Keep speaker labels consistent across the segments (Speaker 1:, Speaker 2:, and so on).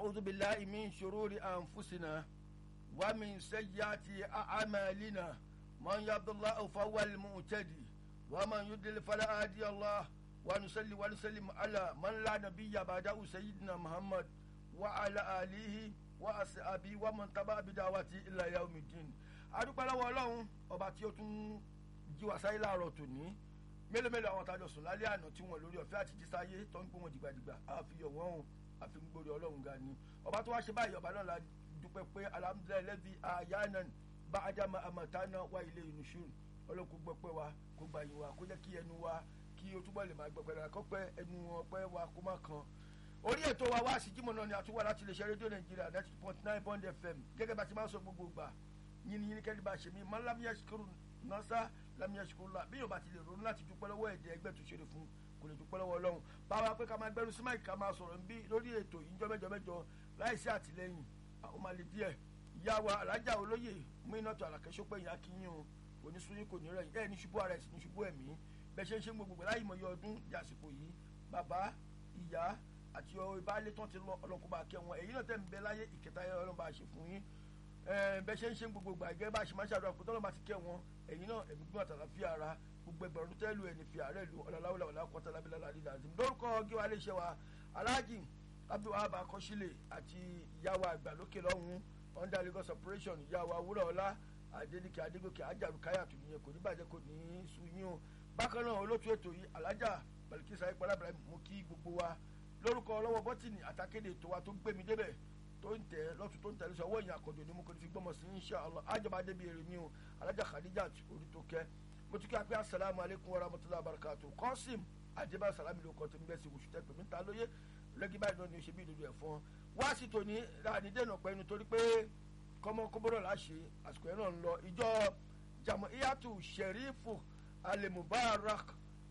Speaker 1: ونعوذ بالله من شرور أنفسنا ومن سيئات أعمالنا من يهد الله فهو المهتدي ومن يضلل فلا هادي الله ونصلي ونسلم على من لا نبي بعده سيدنا محمد وعلى آله وأصحابه ومن تبع بدعوته إلى يوم الدين adúpẹ́ lọ́wọ́ ọlọ́run ọba tí ó tún jí wa sáyé láàárọ̀ tòní mélòó mélòó àwọn tájọ sùn lálẹ́ àná tí wọ́n lórí ọ̀fẹ́ àti jísáyé tó ń gbé wọn dìgbàdìgbà àfihàn wọn o àfihàn gbòòrò ọlọ́run ga ni ọba tó wá ṣe báyìí ọba náà la dúpẹ́ pé alhamdulilayi lẹ́bi ayanan bá ajama amatana wá ilé ìnusùn ọlọ́run kò gbọ́ pé wa kó gbà yín wa kó jẹ́ kí ẹnu wa kí o túbọ̀ lè máa gbọ́ pẹ̀lú àkọ́pẹ́ ẹnu ọpẹ́ wa kó má kan orí ètò wa wá sí jímọ̀ náà ni àtúwà láti lè ṣe rédíò nàìjíríà ninety point nine point fm gẹ́gẹ́ bá ti máa ń sọ gbogbo gbà yín yín kẹ́lí bá ṣe mí máa lámìyá ṣukuru nọ́sà lámìyá ṣukuru la bí yóò bá ti lè ronú láti dúpẹ́ lọ́wọ́ ẹ̀dẹ́ ẹgbẹ́ tó ṣeré fún kò lè dúpẹ́ lọ́wọ́ ọlọ́run báwa pé ká máa gbẹ́rù sí máìkì ká máa sọ̀rọ̀ nbí lórí ètò ìjọ mẹ́jọ mẹ́jọ láìsí àtìlẹ́yìn àwọn máa lè díẹ̀ ìyá wa alájà olóyè mú iná tó àlàkẹ́sọ́ pé ìyá kí yín o kò ní sunyín kò ní rẹ̀ ẹ̀ ní ṣubú ara ẹ̀ sì ní ṣubú ẹ̀mí bẹ́ẹ̀ ṣe ń ṣe gbogbo láyìí mọ̀ yọ ọdún di àsìkò yìí bàbá ìyá àti ìbálẹ̀ tán ti lọ ọlọ́kùn bá kẹ́ wọn èyí náà tẹ̀ ń bẹ láyé ìkẹta yẹn ọlọ́run bá ṣe fún yín bẹ́ẹ̀ ṣe ń ṣe gbogbo gbàgẹ́ bá ṣe máa ń ṣàdúrà kó tọ́lọ́ bá ti kẹ́ wọn ẹ̀yin náà ẹ̀mí gbọ́n àtàlàfíà ara gbogbo ẹgbẹ̀rún tẹ́lu ẹni fi àárẹ̀ lu ọ̀làláwùlà ọ̀là kọ́tà lábẹ́lá láti dàdí lórúkọ gíwá iléeṣẹ́ wa aláàjì abdulwahab akọ́sílẹ̀ àti ìyàwó àgbà lókè lọ́hùn under lagos operation ìyàwó awúrọ̀ ọlá adédìkẹ́ adégòkè ajaru káyàtù nìyẹn kò ní bàjẹ́ kò ní sú yín o bákan náà olótú ètò yìí alájà balikisa ayípalá ibrahim mú kí gbogbo wa lórúkọ ọlọ́wọ́ bọ́tìnì àtàkéde ètò wa tó gbé mi débẹ̀ tó ń tẹ lọ́tún tó ń tẹ lọ́sọ̀ ọwọ́ ìyìn àkọ́jọ ni mo kò ní fi gbọ́mọ̀ sí insha Allah àjọba débi èrè ni o alájà khadija orí tó kẹ́ mo tún kí a pé asalaamu aleykum wa rahmatulahi wa barakatu kọ́sìm àjẹbá salami ló kọ́ tó ń bẹ́ sí oṣù tẹ́pẹ́ mi ta lóye lẹ́gí báyìí náà ni o ṣe bí ìdodo ẹ̀ fún ọ wá sí tòní láàní dènà pẹ́ nítorí pé kọ́mọ kóbóró là ṣe àsìkò yẹn náà ń lọ ìjọ jamu iyatu sherifu alimubarak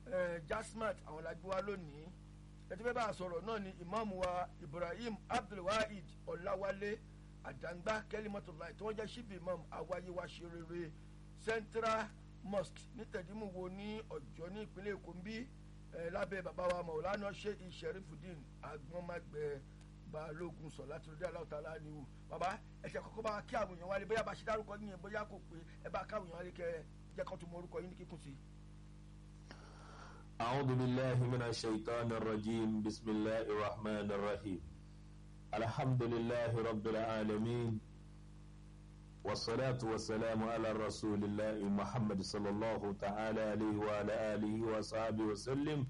Speaker 1: jasmat àwọn làgbé wa lónìí ẹtí bẹ́ẹ̀ bá a sọ̀rọ̀ náà ni ìmáàmù wa ibrahim abdulwahid ọ̀làwálé àdàngbá kẹ́límọ́tòláì tí wọ́n jẹ́ síbi imam awáyé wa ṣe rere central mosque ní tẹ̀dímùwo ní ọ̀jọ́ ní ìpínlẹ̀ èkó ń bí lábẹ́ bàbá wa maulana sheikh sherifudin agbọ́nmágbẹ́ balógun sọ láti rọdí aláwọ̀ tààlà ni wò bàbá ẹ̀ṣẹ̀ kọ́kọ́ bá kí àwọn èèyàn wálé bóyá bá ṣe dárúkọ yín yẹn bóyá kò pé ẹ bá káwọn èèyàn wálé kẹ jẹ́ kó tún mọ orúkọ yín ní kíkún sí.
Speaker 2: أعوذ بالله من الشيطان الرجيم بسم الله الرحمن الرحيم الحمد لله رب العالمين والصلاة والسلام على رسول الله محمد صلى الله تعالى عليه وعلى آله وصحبه وسلم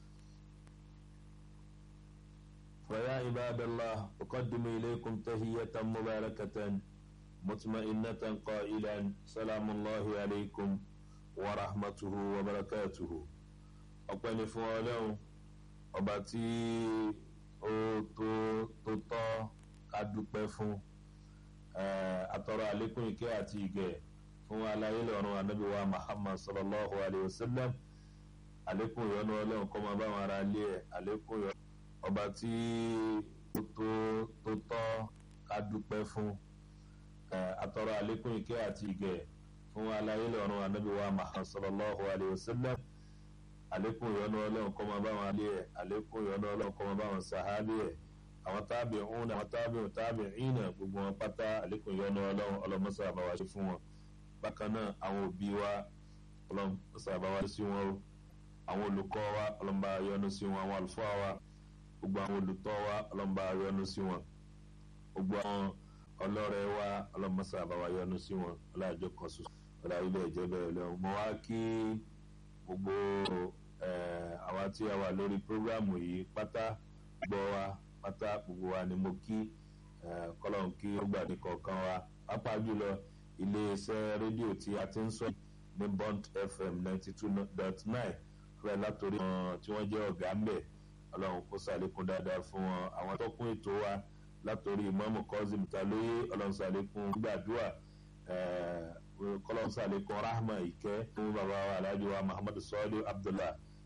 Speaker 2: فيا عباد الله أقدم إليكم تهية مباركة مطمئنة قائلا سلام الله عليكم ورحمته وبركاته ọpẹ́ ni fún ọlọ́run ọba tí ó tó tó tọ́ ká dúpẹ́ fún àtọrọ àlékún ìkẹ́ àti ìgẹ̀ fún aláyé lọ́run anábì wa muhammad sallallahu alayhi wa sallam àlékún ìyọ́nú ọlọ́run kọ́ máa bá wọn ara lé ẹ̀ àlékún ìyọ́nú ọba tí ó tó tó tọ́ ká dúpẹ́ fún àtọrọ àlékún ìkẹ́ àti ìgẹ̀ fún aláyé lọ́run anábì wa muhammad sallallahu alayhi wa sallam àlékún ìyọ́nú ọlọ́run kọ́ máa bá wọn alẹ́ ẹ̀ àlékún ìyọ́nú ọlọ́run kọ́ máa bá wọn sàhábì ẹ̀ àwọn tábì òun àwọn tábì òun tábì ìnà gbogbo wọn pátá àlékún ìyọ́nú ọlọ́run ọlọ́mọsá àbáwá ṣe fún wọn bákan náà àwọn òbí wa ọlọ́mọsá àbáwá ṣe sí wọn o àwọn olùkọ́ wa ọlọ́mọba yọ́nú sí wọn àwọn àlùfáà wa gbogbo àwọn olùtọ́ wa ọlọ́mọba yọ́nú sí wọn gbogbo àwọn ọlọ́rẹ̀ wa ọlọ́mọsá àbáwá yọ́nú sí wọn ọlọ́àjọ kan ṣoṣo ọlọ́àjọ ilé ẹ̀jẹ̀ bẹ́ẹ̀ lọ́wọ́ mo wá kí gbogbo àwa tí a wà lórí programu yìí pátá gbọ́ wa pátá gbogbo wa ni mo kí kọ́lọ́n kí ó gbà ní kọ̀ọ̀kan wa pápá jùlọ iléeṣẹ́ rédíò tí a ti ń sọ ní bond fm ninety two dot nine rẹ̀ látòrí wọn tí wọ́n jẹ́ ọ̀gá ńbẹ̀ ọlọ́run kó sàlékún dáadáa fún wọn àwọn tọ́kùn ètò wa látòrí ìmọ̀ọ́mù kọ́sìm talóyè ọlọ́run sàlékún gbàdúrà kọlọ́n sàlékún rahma ìkẹ́ fún bàbá wa alhaji wa muhammadu sọ́ọ́lù abdullah